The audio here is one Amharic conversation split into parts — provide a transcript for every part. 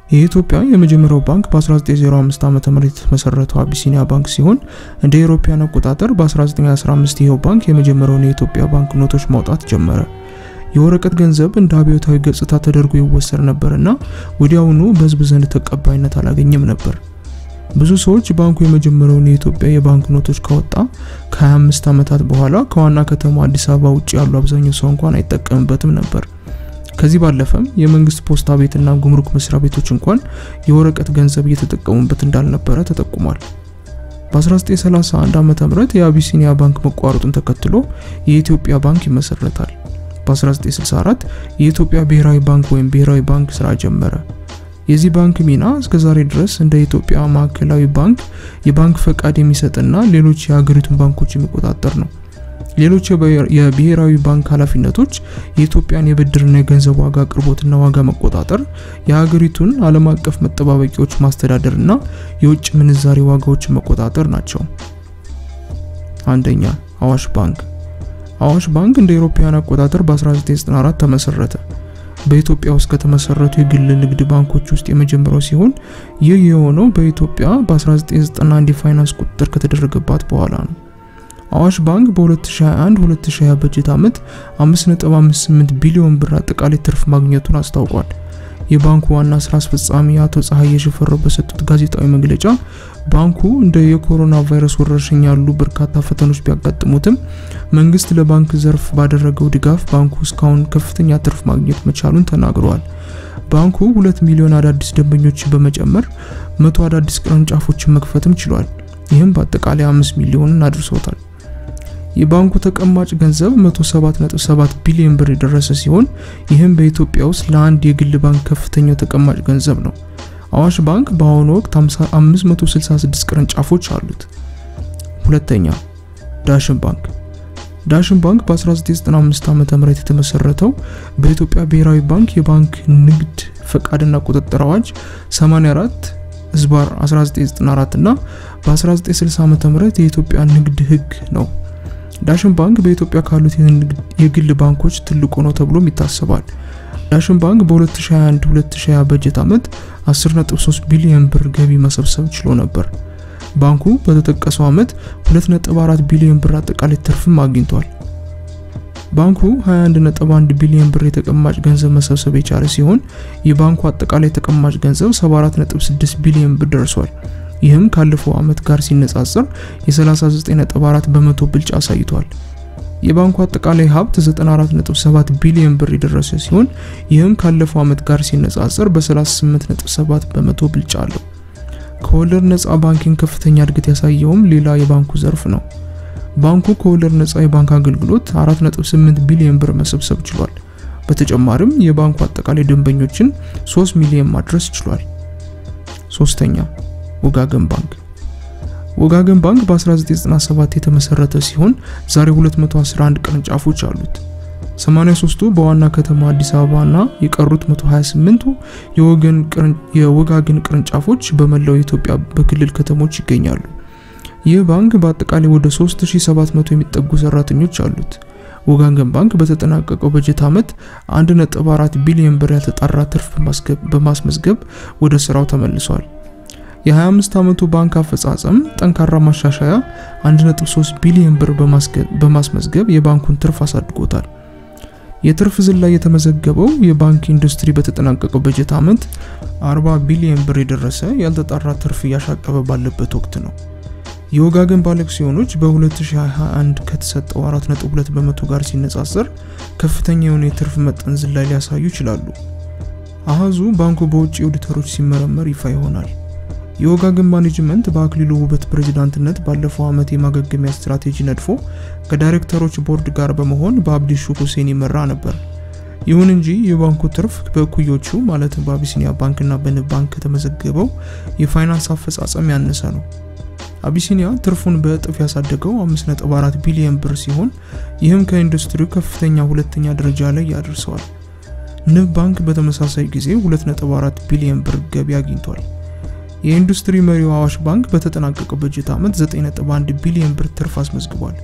የኢትዮጵያ የመጀመሪያው ባንክ በ1905 ዓ ም የተመሰረተው አቢሲኒያ ባንክ ሲሆን እንደ አውሮፓውያን አቆጣጠር በ1915 ይኸው ባንክ የመጀመሪያውን የኢትዮጵያ ባንክ ኖቶች ማውጣት ጀመረ። የወረቀት ገንዘብ እንደ አብዮታዊ ገጽታ ተደርጎ ይወሰድ ነበርና ወዲያውኑ በሕዝብ ዘንድ ተቀባይነት አላገኘም ነበር። ብዙ ሰዎች ባንኩ የመጀመሪያውን የኢትዮጵያ የባንክ ኖቶች ካወጣ ከ25 ዓመታት በኋላ ከዋና ከተማ አዲስ አበባ ውጭ ያሉ አብዛኛው ሰው እንኳን አይጠቀምበትም ነበር። ከዚህ ባለፈም የመንግስት ፖስታ ቤትና ጉምሩክ መስሪያ ቤቶች እንኳን የወረቀት ገንዘብ እየተጠቀሙበት እንዳልነበረ ተጠቁሟል። በ1931 ዓ.ም የአቢሲኒያ ባንክ መቋረጡን ተከትሎ የኢትዮጵያ ባንክ ይመሰረታል። በ1964 የኢትዮጵያ ብሔራዊ ባንክ ወይም ብሔራዊ ባንክ ስራ ጀመረ። የዚህ ባንክ ሚና እስከ ዛሬ ድረስ እንደ ኢትዮጵያ ማዕከላዊ ባንክ የባንክ ፈቃድ የሚሰጥና ሌሎች የሀገሪቱን ባንኮች የሚቆጣጠር ነው። ሌሎች የብሔራዊ ባንክ ኃላፊነቶች የኢትዮጵያን የብድርና የገንዘብ ዋጋ አቅርቦትና ዋጋ መቆጣጠር፣ የሀገሪቱን ዓለም አቀፍ መጠባበቂያዎች ማስተዳደርና የውጭ ምንዛሬ ዋጋዎችን መቆጣጠር ናቸው። አንደኛ አዋሽ ባንክ። አዋሽ ባንክ እንደ አውሮፓውያን አቆጣጠር በ1994 ተመሰረተ። በኢትዮጵያ ውስጥ ከተመሰረቱ የግል ንግድ ባንኮች ውስጥ የመጀመሪያው ሲሆን ይህ የሆነው በኢትዮጵያ በ1991 የፋይናንስ ቁጥጥር ከተደረገባት በኋላ ነው። አዋሽ ባንክ በ2021-2020 በጀት ዓመት 5.58 ቢሊዮን ብር አጠቃላይ ትርፍ ማግኘቱን አስታውቋል። የባንኩ ዋና ስራ አስፈጻሚ አቶ ፀሐዬ ሽፈራው በሰጡት ጋዜጣዊ መግለጫ ባንኩ እንደ የኮሮና ቫይረስ ወረርሽኝ ያሉ በርካታ ፈተኖች ቢያጋጥሙትም መንግስት ለባንክ ዘርፍ ባደረገው ድጋፍ ባንኩ እስካሁን ከፍተኛ ትርፍ ማግኘት መቻሉን ተናግረዋል። ባንኩ ሁለት ሚሊዮን አዳዲስ ደንበኞችን በመጨመር መቶ አዳዲስ ቅርንጫፎችን መክፈትም ችሏል። ይህም በአጠቃላይ አምስት ሚሊዮንን አድርሶታል። የባንኩ ተቀማጭ ገንዘብ 107.7 ቢሊዮን ብር የደረሰ ሲሆን ይህም በኢትዮጵያ ውስጥ ለአንድ የግል ባንክ ከፍተኛው ተቀማጭ ገንዘብ ነው። አዋሽ ባንክ በአሁኑ ወቅት 566 ቅርንጫፎች አሉት። ሁለተኛ ዳሽን ባንክ። ዳሽን ባንክ በ1995 ዓ.ም የተመሰረተው በኢትዮጵያ ብሔራዊ ባንክ የባንክ ንግድ ፈቃድና ቁጥጥር አዋጅ 84 ህዝባር 1994 እና በ1960 ዓ.ም የኢትዮጵያ ንግድ ህግ ነው። ዳሽን ባንክ በኢትዮጵያ ካሉት የግል ባንኮች ትልቁ ነው ተብሎም ይታሰባል። ዳሽን ባንክ በ2021-2020 በጀት ዓመት 10.3 ቢሊዮን ብር ገቢ መሰብሰብ ችሎ ነበር። ባንኩ በተጠቀሰው ዓመት 2.4 ቢሊዮን ብር አጠቃላይ ትርፍም አግኝቷል። ባንኩ 21.1 ቢሊዮን ብር የተቀማጭ ገንዘብ መሰብሰብ የቻለ ሲሆን የባንኩ አጠቃላይ ተቀማጭ ገንዘብ 74.6 ቢሊዮን ብር ደርሷል። ይህም ካለፈው ዓመት ጋር ሲነጻጸር የ39.4 በመቶ ብልጫ አሳይቷል። የባንኩ አጠቃላይ ሀብት 94.7 ቢሊዮን ብር የደረሰ ሲሆን ይህም ካለፈው ዓመት ጋር ሲነጻጸር በ38.7 በመቶ ብልጫ አለው። ከወለድ ነፃ ባንኪንግ ከፍተኛ እድገት ያሳየውም ሌላ የባንኩ ዘርፍ ነው። ባንኩ ከወለድ ነፃ የባንክ አገልግሎት 4.8 ቢሊዮን ብር መሰብሰብ ችሏል። በተጨማሪም የባንኩ አጠቃላይ ደንበኞችን 3 ሚሊዮን ማድረስ ችሏል። ሶስተኛ ወጋገን ባንክ ወጋገን ባንክ በ1997 የተመሰረተ ሲሆን ዛሬ 211 ቅርንጫፎች አሉት። 83ቱ በዋና ከተማ አዲስ አበባ እና የቀሩት 128ቱ የወጋገን ቅርንጫፎች በመላው ኢትዮጵያ በክልል ከተሞች ይገኛሉ። ይህ ባንክ በአጠቃላይ ወደ 3700 የሚጠጉ ሰራተኞች አሉት። ወጋገን ባንክ በተጠናቀቀው በጀት ዓመት 1.4 ቢሊዮን ብር ያልተጣራ ትርፍ በማስመዝገብ ወደ ስራው ተመልሷል። የ25 ዓመቱ ባንክ አፈጻጸም ጠንካራ ማሻሻያ 1.3 ቢሊዮን ብር በማስመዝገብ የባንኩን ትርፍ አሳድጎታል። የትርፍ ዝላይ የተመዘገበው የባንክ ኢንዱስትሪ በተጠናቀቀው በጀት ዓመት 40 ቢሊዮን ብር የደረሰ ያልተጣራ ትርፍ እያሻቀበ ባለበት ወቅት ነው። የወጋገን ባለአክሲዮኖች በ2021 ከተሰጠው 4.2 በመቶ ጋር ሲነጻጸር ከፍተኛ የሆነ የትርፍ መጠን ዝላይ ሊያሳዩ ይችላሉ። አሃዙ ባንኩ በውጭ ኦዲተሮች ሲመረመር ይፋ ይሆናል። የወጋገን ማኔጅመንት በአክሊሉ ውበት ፕሬዝዳንትነት ባለፈው ዓመት የማገገሚያ ስትራቴጂ ነድፎ ከዳይሬክተሮች ቦርድ ጋር በመሆን በአብዲሹ ሁሴን ይመራ ነበር። ይሁን እንጂ የባንኩ ትርፍ በእኩዮቹ ማለትም በአቢሲኒያ ባንክና በንብ ባንክ ከተመዘገበው የፋይናንስ አፈጻጸም ያነሰ ነው። አቢሲኒያ ትርፉን በእጥፍ ያሳደገው 5.4 ቢሊዮን ብር ሲሆን ይህም ከኢንዱስትሪው ከፍተኛ ሁለተኛ ደረጃ ላይ ያደርሰዋል። ንብ ባንክ በተመሳሳይ ጊዜ 2.4 ቢሊዮን ብር ገቢ አግኝቷል። የኢንዱስትሪ መሪው አዋሽ ባንክ በተጠናቀቀው በጀት ዓመት 9.1 ቢሊዮን ብር ትርፍ አስመዝግቧል።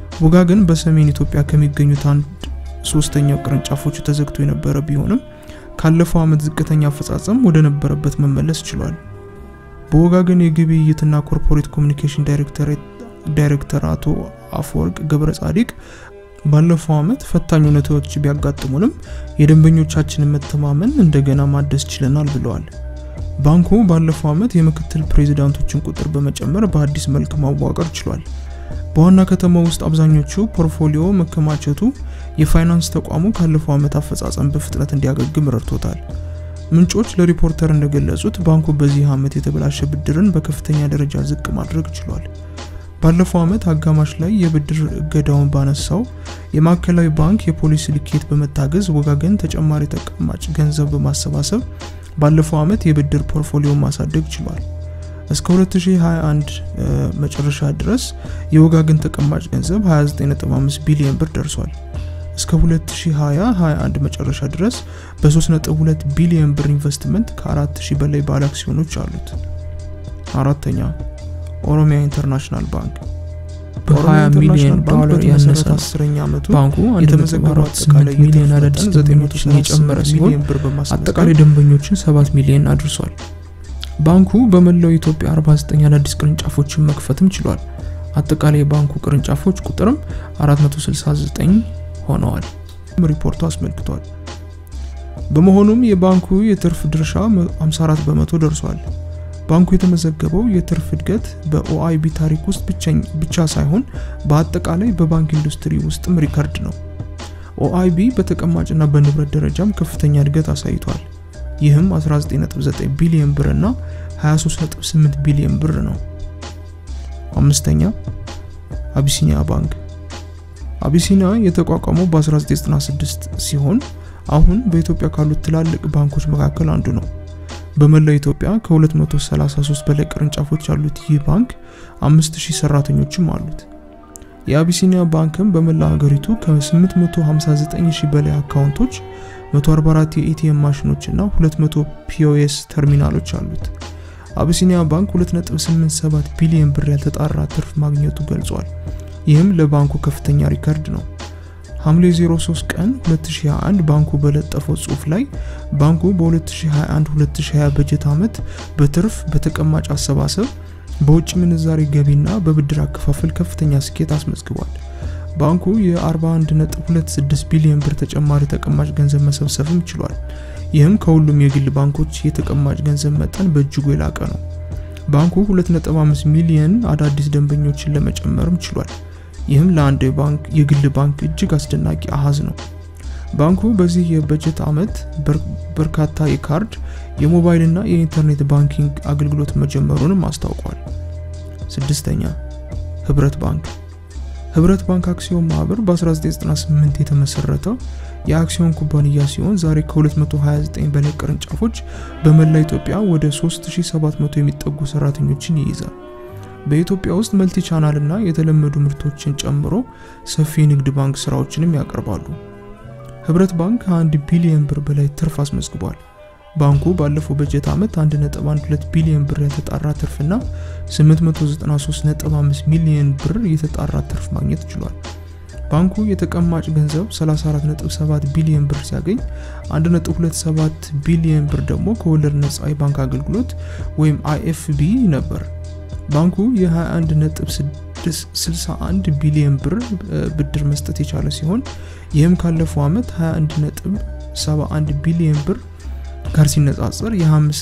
ወጋገን በሰሜን ኢትዮጵያ ከሚገኙት አንድ ሶስተኛው ቅርንጫፎቹ ተዘግቶ የነበረ ቢሆንም ካለፈው ዓመት ዝቅተኛ አፈጻጸም ወደ ነበረበት መመለስ ችሏል። በወጋገን የግብይትና ኮርፖሬት ኮሚኒኬሽን ዳይሬክተር አቶ አፈወርቅ ገብረ ጻዲቅ ባለፈው ዓመት ፈታኝ ሁኔታዎች ቢያጋጥሙንም የደንበኞቻችንን መተማመን እንደገና ማደስ ችለናል ብለዋል። ባንኩ ባለፈው ዓመት የምክትል ፕሬዚዳንቶችን ቁጥር በመጨመር በአዲስ መልክ ማዋቀር ችሏል። በዋና ከተማ ውስጥ አብዛኞቹ ፖርትፎሊዮ መከማቸቱ የፋይናንስ ተቋሙ ካለፈው ዓመት አፈጻጸም በፍጥነት እንዲያገግም ረድቶታል። ምንጮች ለሪፖርተር እንደገለጹት ባንኩ በዚህ ዓመት የተበላሸ ብድርን በከፍተኛ ደረጃ ዝቅ ማድረግ ችሏል። ባለፈው ዓመት አጋማሽ ላይ የብድር እገዳውን ባነሳው የማዕከላዊ ባንክ የፖሊሲ ልኬት በመታገዝ ወጋገን ተጨማሪ ተቀማጭ ገንዘብ በማሰባሰብ ባለፈው ዓመት የብድር ፖርትፎሊዮ ማሳደግ ችሏል። እስከ 2021 መጨረሻ ድረስ የወጋገን ተቀማጭ ገንዘብ 29.5 ቢሊዮን ብር ደርሷል። እስከ 2020-21 መጨረሻ ድረስ በ3.2 ቢሊዮን ብር ኢንቨስትመንት ከ4000 በላይ ባለ አክሲዮኖች አሉት። አራተኛ ኦሮሚያ ኢንተርናሽናል ባንክ በ20 ሚሊዮን ዶላር ያነሰ አስረኛ ዓመቱ ባንኩ የተመዘገቡ 1.48 ሚሊዮን አዳዲስ ደንበኞችን የጨመረ ሲሆን አጠቃላይ ደንበኞችን 7 ሚሊዮን አድርሷል። ባንኩ በመላው ኢትዮጵያ 49 አዳዲስ ቅርንጫፎችን መክፈትም ችሏል። አጠቃላይ የባንኩ ቅርንጫፎች ቁጥርም 469 ሆነዋል። ሪፖርቱ አስመልክቷል። በመሆኑም የባንኩ የትርፍ ድርሻ 54 በመቶ ደርሷል። ባንኩ የተመዘገበው የትርፍ እድገት በኦአይቢ ታሪክ ውስጥ ብቻ ሳይሆን በአጠቃላይ በባንክ ኢንዱስትሪ ውስጥም ሪከርድ ነው። ኦአይቢ በተቀማጭና በንብረት ደረጃም ከፍተኛ እድገት አሳይቷል። ይህም 19.9 ቢሊዮን ብር እና 23.8 ቢሊዮን ብር ነው። አምስተኛ አቢሲኒያ ባንክ። አቢሲኒያ የተቋቋመው በ1996 ሲሆን አሁን በኢትዮጵያ ካሉት ትላልቅ ባንኮች መካከል አንዱ ነው። በመላው ኢትዮጵያ ከ233 በላይ ቅርንጫፎች ያሉት ይህ ባንክ 5000 ሰራተኞችም አሉት። የአቢሲኒያ ባንክም በመላ ሀገሪቱ ከ859000 በላይ አካውንቶች 144 የኤቲኤም ማሽኖች እና 200 ፒኦኤስ ተርሚናሎች አሉት። አቢሲኒያ ባንክ 2.87 ቢሊዮን ብር ያልተጣራ ትርፍ ማግኘቱ ገልጿል። ይህም ለባንኩ ከፍተኛ ሪከርድ ነው። ሐምሌ 03 ቀን 2021 ባንኩ በለጠፈው ጽሑፍ ላይ ባንኩ በ2021-2020 በጀት ዓመት በትርፍ በተቀማጭ አሰባሰብ በውጭ ምንዛሬ ገቢና በብድር አከፋፈል ከፍተኛ ስኬት አስመዝግቧል። ባንኩ የ41.26 ቢሊዮን ብር ተጨማሪ ተቀማጭ ገንዘብ መሰብሰብም ችሏል። ይህም ከሁሉም የግል ባንኮች የተቀማጭ ገንዘብ መጠን በእጅጉ የላቀ ነው። ባንኩ 2.5 ሚሊዮን አዳዲስ ደንበኞችን ለመጨመርም ችሏል። ይህም ለአንድ ባንክ የግል ባንክ እጅግ አስደናቂ አሃዝ ነው። ባንኩ በዚህ የበጀት ዓመት በርካታ የካርድ የሞባይል እና የኢንተርኔት ባንኪንግ አገልግሎት መጀመሩንም አስታውቋል። ስድስተኛ ህብረት ባንክ ህብረት ባንክ አክሲዮን ማህበር በ1998 የተመሰረተው የአክሲዮን ኩባንያ ሲሆን ዛሬ ከ229 በላይ ቅርንጫፎች በመላ ኢትዮጵያ ወደ 3700 የሚጠጉ ሰራተኞችን ይይዛል። በኢትዮጵያ ውስጥ መልቲ ቻናል እና የተለመዱ ምርቶችን ጨምሮ ሰፊ የንግድ ባንክ ስራዎችንም ያቀርባሉ። ህብረት ባንክ ከ1 ቢሊዮን ብር በላይ ትርፍ አስመዝግቧል። ባንኩ ባለፈው በጀት ዓመት 1.12 ቢሊዮን ብር የተጣራ ትርፍና 893.5 ሚሊዮን ብር የተጣራ ትርፍ ማግኘት ችሏል። ባንኩ የተቀማጭ ገንዘብ 34.7 ቢሊዮን ብር ሲያገኝ 1.27 ቢሊዮን ብር ደግሞ ከወለድ ነጻ የባንክ አገልግሎት ወይም አይኤፍቢ ነበር። ባንኩ የ21.61 ቢሊዮን ብር ብድር መስጠት የቻለ ሲሆን ይህም ካለፈው ዓመት 21.71 ቢሊዮን ብር ጋር ሲነጻጸር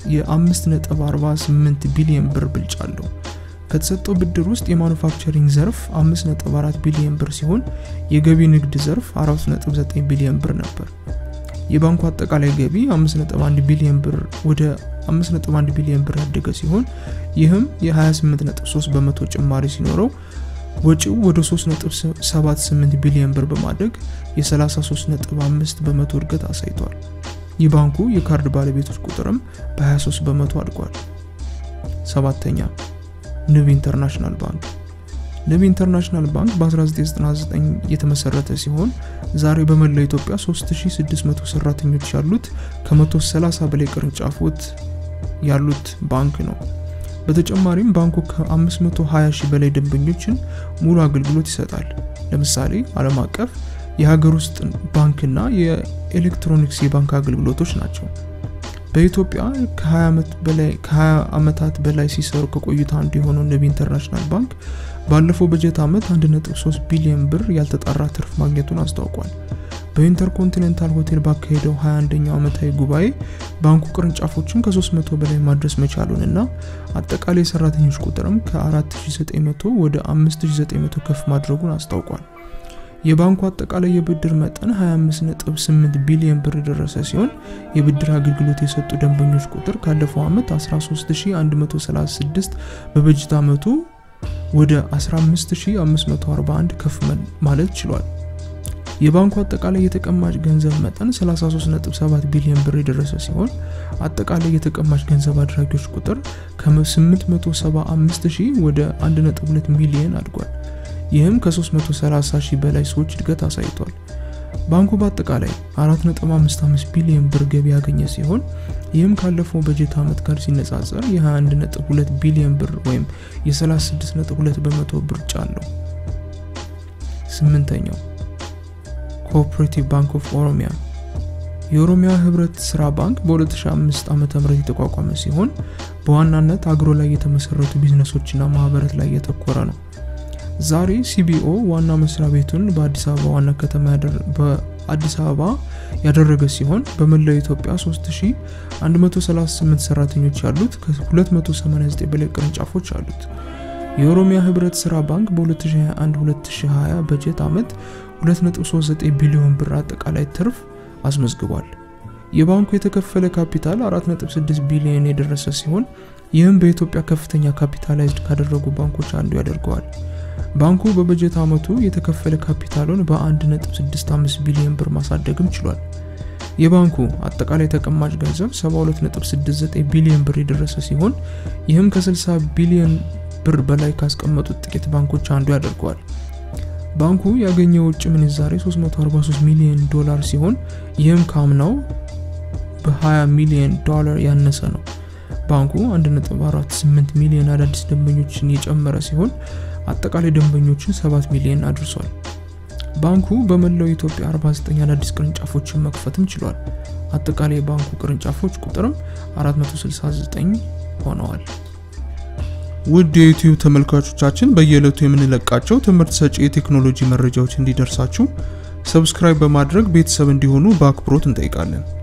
የ5.48 ቢሊዮን ብር ብልጫ አለው። ከተሰጠው ብድር ውስጥ የማኑፋክቸሪንግ ዘርፍ 5.4 ቢሊዮን ብር ሲሆን የገቢ ንግድ ዘርፍ 4.9 ቢሊዮን ብር ነበር። የባንኩ አጠቃላይ ገቢ 5.1 ቢሊዮን ብር ወደ 5.1 ቢሊዮን ብር ያደገ ሲሆን ይህም የ28.3 በመቶ ጭማሪ ሲኖረው ወጪው ወደ 3.78 ቢሊዮን ብር በማደግ የ33.5 በመቶ እድገት አሳይቷል። የባንኩ የካርድ ባለቤቶች ቁጥርም በ23 በመቶ አድጓል። ሰባተኛ ንብ ኢንተርናሽናል ባንክ ንብ ኢንተርናሽናል ባንክ በ1999 የተመሰረተ ሲሆን ዛሬ በመላው ኢትዮጵያ 3600 ሰራተኞች ያሉት ከ130 በላይ ቅርንጫፎች ያሉት ባንክ ነው። በተጨማሪም ባንኩ ከ520 ሺህ በላይ ደንበኞችን ሙሉ አገልግሎት ይሰጣል። ለምሳሌ ዓለም አቀፍ የሀገር ውስጥ ባንክና የኤሌክትሮኒክስ የባንክ አገልግሎቶች ናቸው። በኢትዮጵያ ከ20 ዓመታት በላይ ሲሰሩ ከቆዩት አንዱ የሆነው ንብ ኢንተርናሽናል ባንክ ባለፈው በጀት ዓመት 1.3 ቢሊዮን ብር ያልተጣራ ትርፍ ማግኘቱን አስታውቋል። በኢንተርኮንቲኔንታል ሆቴል ባካሄደው 21ኛው ዓመታዊ ጉባኤ ባንኩ ቅርንጫፎችን ከ300 በላይ ማድረስ መቻሉን እና አጠቃላይ የሰራተኞች ቁጥርም ከ4900 ወደ 5900 ከፍ ማድረጉን አስታውቋል። የባንኩ አጠቃላይ የብድር መጠን 25.8 ቢሊዮን ብር የደረሰ ሲሆን የብድር አገልግሎት የሰጡ ደንበኞች ቁጥር ካለፈው ዓመት 13136 በበጀት ዓመቱ ወደ 15541 ከፍ ማለት ችሏል። የባንኩ አጠቃላይ የተቀማጭ ገንዘብ መጠን 33.7 ቢሊዮን ብር የደረሰ ሲሆን አጠቃላይ የተቀማጭ ገንዘብ አድራጊዎች ቁጥር ከ875 ሺህ ወደ 1.2 ሚሊዮን አድጓል። ይህም ከ330 ሺህ በላይ ሰዎች እድገት አሳይቷል። ባንኩ በአጠቃላይ 4.55 ቢሊዮን ብር ገቢ ያገኘ ሲሆን ይህም ካለፈው በጀት ዓመት ጋር ሲነጻጸር የ21.2 ቢሊዮን ብር ወይም የ36.2 በመቶ ብልጫ አለው። ስምንተኛው ኮኦፕሬቲቭ ባንክ ኦፍ ኦሮሚያ የኦሮሚያ ህብረት ስራ ባንክ በ2005 ዓ.ም የተቋቋመ ሲሆን በዋናነት አግሮ ላይ የተመሰረቱ ቢዝነሶችና ማህበረት ላይ የተኮረ ነው። ዛሬ ሲቢኦ ዋና መስሪያ ቤቱን በአዲስ አበባ ዋና ከተማ በአዲስ አበባ ያደረገ ሲሆን በመላው ኢትዮጵያ 3138 ሰራተኞች ያሉት ከ289 በላይ ቅርንጫፎች አሉት። የኦሮሚያ ህብረት ስራ ባንክ በ2021-2020 በጀት ዓመት 2.39 ቢሊዮን ብር አጠቃላይ ትርፍ አስመዝግቧል። የባንኩ የተከፈለ ካፒታል 4.6 ቢሊዮን የደረሰ ሲሆን ይህም በኢትዮጵያ ከፍተኛ ካፒታላይዝድ ካደረጉ ባንኮች አንዱ ያደርገዋል። ባንኩ በበጀት ዓመቱ የተከፈለ ካፒታሉን በ1.65 ቢሊዮን ብር ማሳደግም ችሏል። የባንኩ አጠቃላይ ተቀማጭ ገንዘብ 72.69 ቢሊዮን ብር የደረሰ ሲሆን ይህም ከ60 ቢሊዮን ብር በላይ ካስቀመጡት ጥቂት ባንኮች አንዱ ያደርገዋል። ባንኩ ያገኘው ውጭ ምንዛሬ 343 ሚሊዮን ዶላር ሲሆን ይህም ካምናው በ20 ሚሊዮን ዶላር ያነሰ ነው። ባንኩ 1.48 ሚሊዮን አዳዲስ ደንበኞችን የጨመረ ሲሆን አጠቃላይ ደንበኞችን 7 ሚሊዮን አድርሷል። ባንኩ በመላው ኢትዮጵያ 49 አዳዲስ ቅርንጫፎችን መክፈትም ችሏል። አጠቃላይ የባንኩ ቅርንጫፎች ቁጥርም 469 ሆነዋል። ውድ የዩቲዩብ ተመልካቾቻችን በየዕለቱ የምንለቃቸው ትምህርት ሰጪ የቴክኖሎጂ መረጃዎች እንዲደርሳችሁ ሰብስክራይብ በማድረግ ቤተሰብ እንዲሆኑ በአክብሮት እንጠይቃለን።